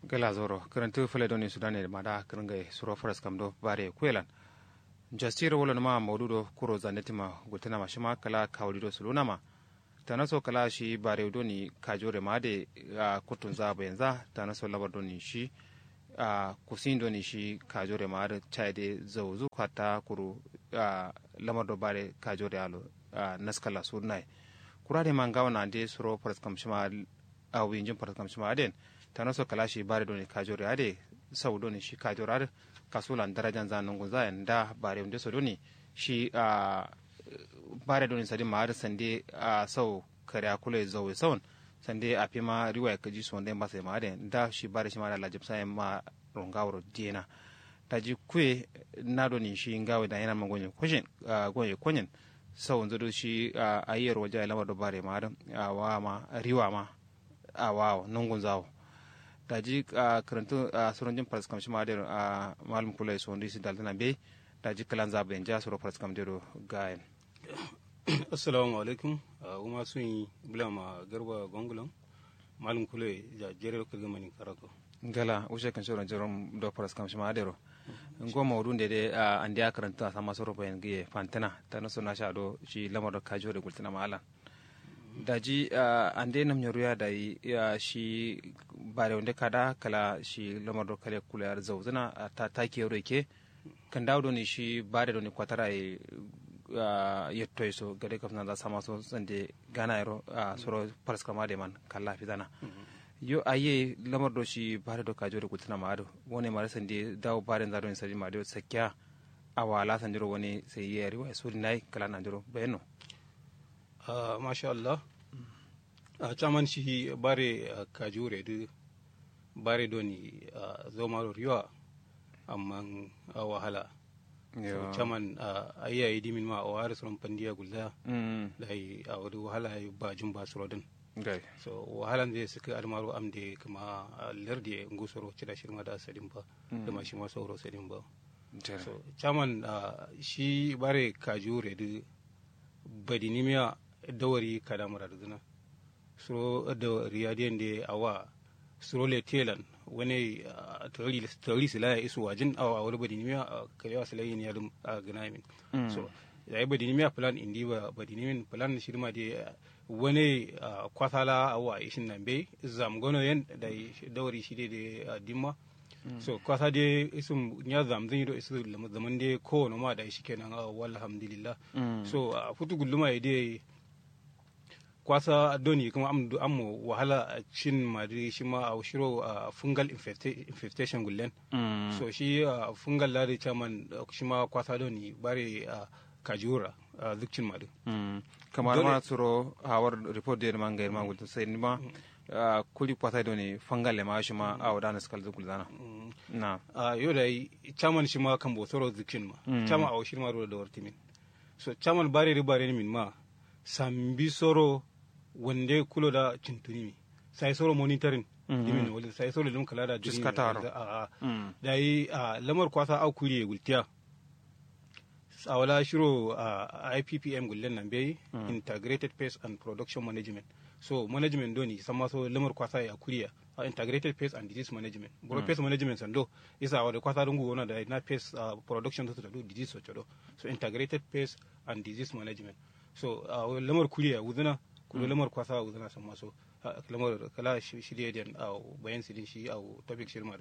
gala zoro karantu fule doni sudane mada karanga suro faras kamdo bare kwelan jastira wala ma maududo kuro zanetima gutana ma shima kala kawdido sulunama tanaso kala shi bare doni kajore made a kutun za bayanza tanaso labar doni shi a kusin doni shi kajore made chaide zawzu kwata kuru a lamar do bare kajore alo a naskala surnai kurade mangawa na de suro faras kam shima a winjin faras kam shima aden tana so kala shi bare doni kajore ade sau doni shi kajore ade kasulan darajan za nungun za da bare wanda so doni shi a bare doni sadi ma ade sande a sau kare akule zawe saun sande a fi ma riwaya kaji su wanda ba sai ma ade da shi bare shi ma da lajib sai ma rongawro diena taji kwe na doni shi ngawe da yana magonye kwashin gonye kwanyin sau nzodo shi a ayyar waje lamar da bare ma a wa ma riwa ma a wawo nungun zawo daji a karantu a suran jin faras kamshi ma a malum kula so ndi sin daltana be daji kalan zabe en ja suro faras kam dero gayen assalamu alaikum uma sun yi bulama garba gongulan malum kula ja jere ko gama ni karako ngala ushe kan suran jerom do faras kamshi ma dero ngo mawdun de de andi a karanta a sama suro bayan giye fantana tana suna sha do shi lamar da kajo da gultina ma'alan daji uh, ande nam nyoruya da uh, shi bare wonde kada kala shi lamar kale kula yar zawzuna uh, ta take yoro ke kan dawo ni shi bare do ni kwatara e uh, yetto so gade kafna da sama so sande gana yaro uh, soro paras kama de man kala fidana mm -hmm. yo aye lamar do shi bare do kajo da kutina ma ado wone mara sande dawo bare da do ni sadi ma do sakya awala sandiro woni sai yeri wa suri nai kala nandiro beno Uh, masha Allah a uh, caman shi bare uh, kajure du bare doni uh, zomaro riwa amma uh, wahala so caman uh, ayya yi dimin ma a wari suron pandiya gulda mm. da yi a wadi wahala yi ba jin ba surodin okay. so wahalan zai suka almaru amde kuma uh, lardi ngu soro cida shirma da asadin ba mm. da ma shi ma sauro sadin ba so caman uh, shi bare kajure du badinimiya dawari kada muraduna suro da riyadiyan da awa suro le telan wani tori sila ya isu wajin awa a wani badinimiya karewa sila yin yadda a gana min so ya yi badinimiya plan indi ba badinimin plan shi ma da wani kwasala awa ishin nan bai zamgono yan da dawari shi da dimma so kwasa de isum nya zam zan yido isu zaman de ko no ma da shi kenan walhamdulillah so futu gulluma de kwasa doni kuma am am wahala a cin madri shi ma a shiro a fungal infestation gullen so shi fungal lari chairman shi ma kwasa doni bare kajura zukcin madu kamar ma tsoro hawar report da man ga ma gulta sai ni ma kuli kwasa doni fungal le ma shi ma a wadana skal zukul zana na yo da chairman shi ma kan bo tsoro zukcin ma chairman a shi ma da wartimin so chairman bare ribare min ma sambi soro wande kulo da cintuni mi sai soro monitoring dimin wali sai soro dum kala da dimin a da yi lamar kwasa au kuri gultiya a wala shiro a IPPM gullen nan bai integrated pest and production management so management doni sama so lamar kwasa ya kuriya a integrated pest and disease management bro pest management sando isa wa da kwasa dungu wona da na pest production to do disease so chodo so integrated pest and disease management so a lamar kuriya wuzuna kulo lamar kwasa a wuzuna san maso lamar kala shirye da a bayan sidin shi a topic shirma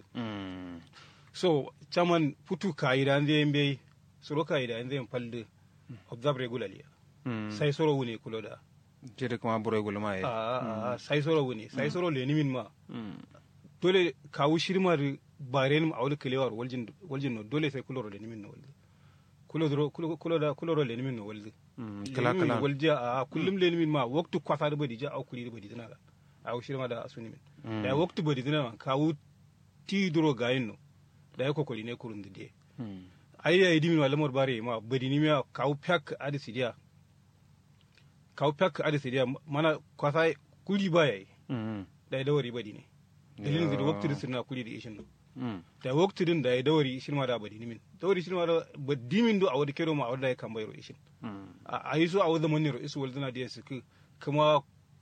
so chaman putu kaida nde mbe soro kaida nde palde observe regularly sai soro wune kulo da jere kuma buro gulu ma a sai soro wune sai soro le nimin ma dole kawu shirma bare a wani kilewar waljin waljin no dole sai kulo le nimin no waljin kulo kulo da kulo le nimin no waljin kala kala walja a kullum le min ma waktu kwasa da badi ja au kuli da badi dina a au shirma da asuni min da waktu badi dina ma kawu ti duro gayin no da ya kokoli ne kurun da de ai ya idi min walamar bare ma badi ni ma kawu pyak adi sidia kawu pyak adi sidia mana kwasa kuli ba yayi da ya dawari badi ne dalilin da waktu da sirna kuli da ishin no da waktu din da ya dawari shirma da badi ni min dawari shirma da badi min do a wadi kero ma a wadi da ya kan bayro ishin a yi so a wadda mani ro isu waldana da su kuma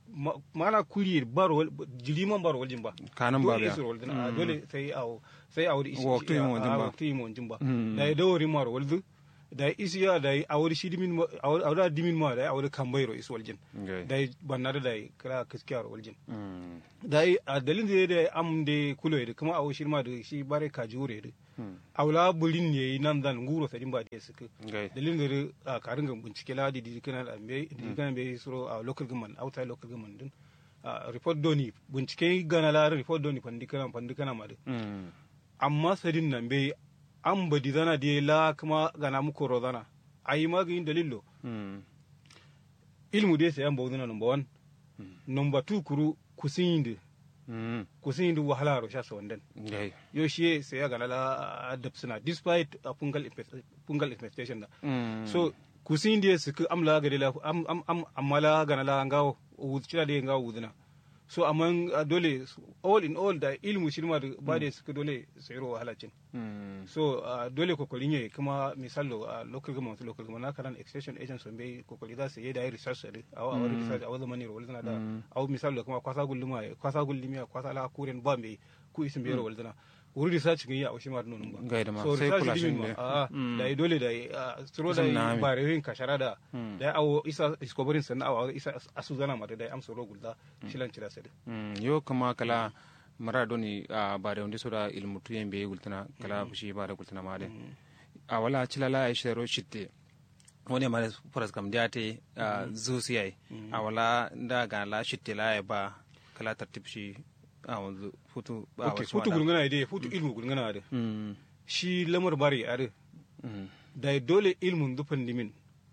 ma- mana kuri baro jiliman baro waljin ba kanan ba dole biya isur waljin a dole sai awo sai awo da isi Waktu yi mo waljin ba. waktu yi mo waljin ba Mm. da ya dawari maro walzu da ya isi ya da ya awo da shi dimin ma awo da dimin ma da ya awo da kambairo isu waljin Okay. da ya banna da ya kira kiskiyar waljin Mm. da ya a dalin da ya da am da kulo da kuma awo shi ma da shi bare ka jure da Mm. awla bulin ne nan zan nguro sadin ba da suka Okay. dalilin da a karin ga bincike la di di kana da me di kana be suro a local government outside local government din a report doni bincike gana la report doni pandi kana pandi kana ma de Mm. amma sadin nan be an badi zana de la kuma gana mu koro zana ayi magin dalillo Mm. ilmu de sai an bawduna number 1 number 2 kuru kusinde Mm. kusinde wahala ro sha sawandan Okay. yo shi sai ya gana la adapsuna despite a pungal infest- pungal infestation da Mm. so kusin dia suku amla gade la am am am amala gana la ngawo wudcira de ngawo wudina so amman uh, dole all in all da ilmu shirma da ba da suka dole sayro halacin Mm. so uh, dole kokarin yayi kuma misalo a local government local government na karan extension agents sun bai kokari za su yi da research da awa awa research awa zamani ro walzana da awa misalo kuma kwasa gulluma kwasa gullimiya kwasa la kuren ba mai ku isin bai ro walzana wuri research ga yi a washi ma da nonon ba Gaida ma, so sai research kula dimin shin ma ne. a Mm. da yi dole da yi a tsoro da Sun yi nami. ba rehin kashara da da ya awo isa discovering sannan awa isa asu zana ma da da ya amsa ro gulda shilan cira sadi Mm. yo kama kala mara doni a ba da wanda soda ilmu tuyen be gultana kala fushi ba da gultana ma de a wala cilala ya shiro shitte wani ma da faras kam da te zusi yayi a wala da ga la shitte la ya ba kala tartib shi a wanzu futu ba okay wasu futu wada. gulngana dai futu ilmu gulngana da Mm. shi lamar bari are Mm. da yi dole ilmun dufan dimin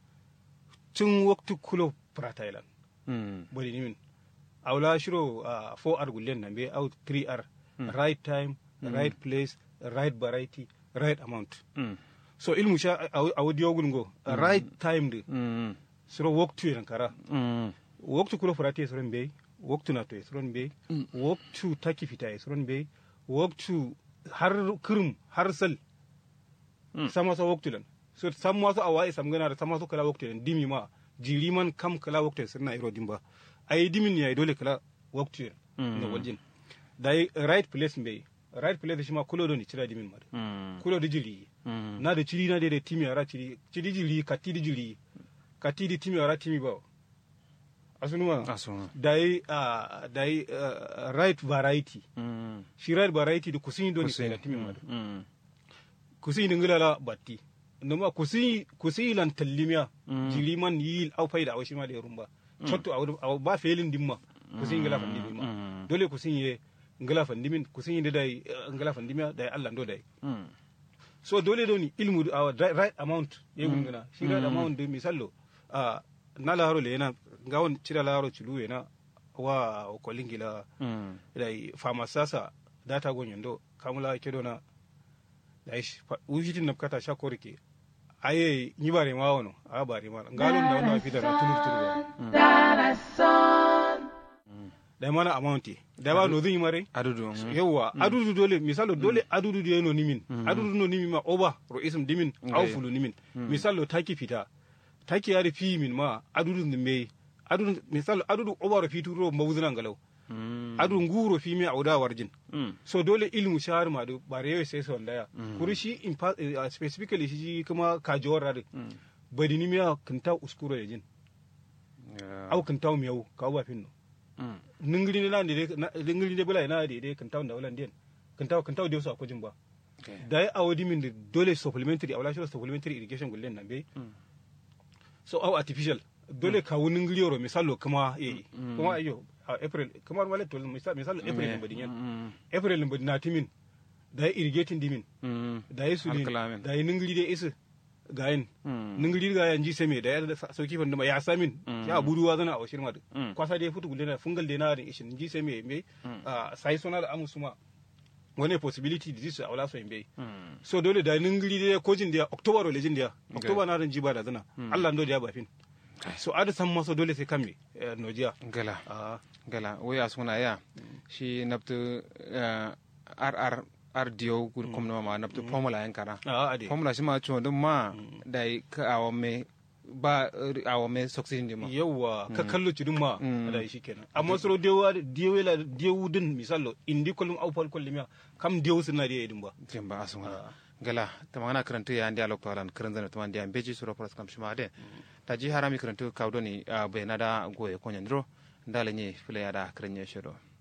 tun waktu kulo pratailan Mm. bari dimin awla shiro a 4r gullen nan be out 3r right time right place right variety right amount Mm. so ilmu sha a wadiyo gulngo right time de Mm. siro waktu yan kara Mm. waktu kulo frati suron be waktu na to suron be waktu taki fita suron be waktu har kirim har sal Mm. sama so waktu lan so samma so awai sam gana da sama so kala waktu lan dimi ma jiri man kam kala waktu sirna iro dimba ai dimin ya dole kala waktu yan Mm. na waljin dai right place be right place shi ma kulo do ni cira dimin ma Mm. kulo da jiri Mm. na da ciri na da timi ara ciri ciri jiri kati di jiri kati di timi ara timi ba asunuma Asu. dai uh, dai uh, right variety Mm. shi right variety da kusin do ni Kusin. kai timi ma Mm. kusin ngila la batti numa kusin kusin lan tallimiya Mm. jiri man yi au faida a washi ma da rumba chotto a ba felin dimma kusin ngila fan dimma Mm. dole kusin ye ngila fan dimin kusin da dai uh, ngila fan dimiya dai Allah ndo dai Mm. so dole doni ilmu a right, right amount ye gungana shi right amount de misallo a na laro le yana ngawon cira laro cilu yana wa ko lingila Mm. dai famasasa data gonyondo kamula kedo na dai wujitin napkata sha korike aye ni bare ma wono a bare ma ngalon da wannan fita na tulur tulur dai mana amount dai ba no zin mare Adudu. mm. yawwa adudu dole misalo dole adudu da yano nimin adudu no nimi ma oba ro isum dimin Okay. au fulu nimin misalo taki fita taki ya fi min ma adudu ne me adudu misalo adudu oba ro fitu ro mawuzuna galau Mm. adudu nguro fi mi auda warjin Mm. so dole ilmu shahar ma do bare yau sai son daya kuri shi in pa- eh, uh, specifically shi kuma kajowar rade badi ni miya kinta uskuro yajin Yeah. au kinta miyau ka ba finno Mm. ningiri ne nan de ningiri ne bula na de de kinta da ulan den kinta kinta de su akujin ba Okay. da ya awodi min da dole supplementary a wala shi supplementary irrigation gullen nan be so au artificial dole ka wunin ngiriyoro misalo kuma eh kuma ayo a april kamar wale to misalo misalo april ne badin yan Mm. april ne badin na timin da ya irrigating dimin Mm. da ya suli Alkalamin. da ya ningiri da isa gayin Mm. ningiri ga yan ji same da ya sauki fanduma ya samin ya buruwa zana a washir madu Mm. kwasa da ya futu gulena fungal da na da ishin ji same me a sai sona da amusuma wani possibility disease a wala so in bai Mm. so dole da ningiri da kojin da october wala jin da october na ran jiba da zana Allah ndo da ya bafin so ada san maso dole sai kamme eh, nojiya Gala. ah gala waya suna ya shi nabtu ar ar ar diyo gur kom ma nabtu formula yan kara ah ade formula shi ma cho dum ma dai ka awo me ba awo me succeeding di ma yawa ka kallo cidin ma da shi kenan amma soro dewa dewa la dewu din misalo indi kolum au pal kolum kam dewu suna da yedin ba jamba asuma gala tamana karantu ya andi alok talan karan zana taman dia beji suro pras kam shima de ta ji harami karantu kawdoni be nada goye konya ndro ndale ni fule ya da karanye shiro